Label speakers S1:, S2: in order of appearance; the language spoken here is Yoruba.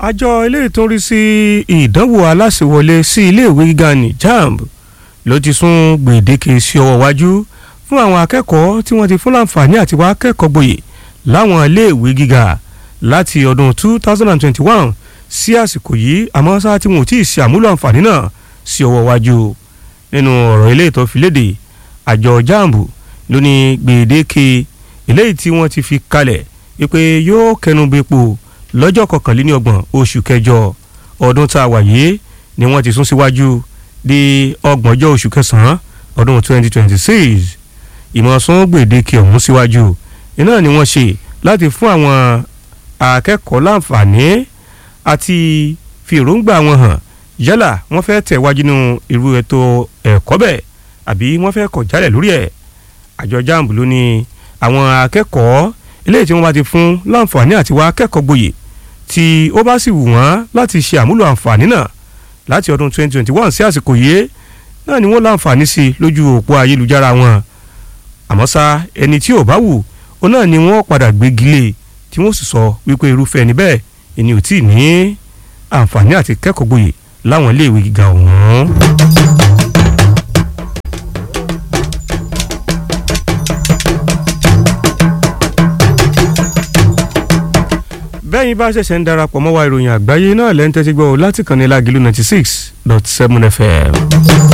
S1: àjọ eléyìí tó ń rí sí ìdánwò aláṣẹwọlé sí iléèwé gíga ní jamb ló ti sún gbèdéke sí ọwọ́ iwájú fún àwọn akẹ́kọ̀ọ́ tí wọ́n ti fún láǹfààní àti wá kẹ́kọ̀ọ́ gboyè láwọn iléèwé gíga láti ọdún 2021 sí àsìkò yìí àmọ́ sáà tí wọn ò tí ì ṣe àmúlò àǹfààní náà sí ọwọ́ iwájú nínú ọ̀rọ̀ eléyìí tó fi léde àjọ jamb ló ní gbèdéke eléyìí tí wọ́n ti fi kalẹ̀ wípé yóò kẹnubẹ́pọ̀ lọ́jọ́ kọkànléníọgbọ̀n oṣù kẹjọ ọdún tá a wà yìí ni wọ́n ti sún síwájú di ọgbọ̀njọ́ oṣù kẹsàn-án ọdún 2026 ìmọ̀sán gbèdéke ọ̀hún síwájú iná ni wọ́n ṣe láti fún àwọn akẹ́kọ̀ọ́ láǹfààní àti fi èròǹgbà wọn hàn yálà wọ́n fẹ́ tẹ̀wájú nínú irú ètò ẹ̀kọ́ bẹ́ẹ̀ àbí wọ́n fẹ́ kọ̀ jálẹ̀ lórí ẹ̀ àjọ jamb ló ní àwọn akẹ́kọ̀ọ́ eléyìí tí wọ́n bá ti fún láǹfààní àti wá akẹ́kọ̀ọ́ gboyè tí ó bá sì wù wọ́n láti ṣe àmúlò àǹfààní náà láti ọdún 2021 sí àsìkò yìí náà ni wọ́n láǹfààní sí lójú òpó ayélujára wọn àmọ́ ṣá ẹni tí ò bá wù ó náà ni wọ́n padà gbégi lé tí wọ́n sì sọ wípé irúfẹ́ ẹni bẹ́ẹ̀ ẹni ò tí ì ní àǹfààní àti kẹ́kọ̀ọ́ gboyè láwọn iléèwé gíga ọ̀hún. bẹ́yìn bá ṣẹ̀ṣẹ̀ ń darapọ̀ mọ́ wa ìròyìn àgbáyé náà lẹ́ńtẹ́tí gbọ́ láti kàn ní lágìlú ninety six dot seven fm.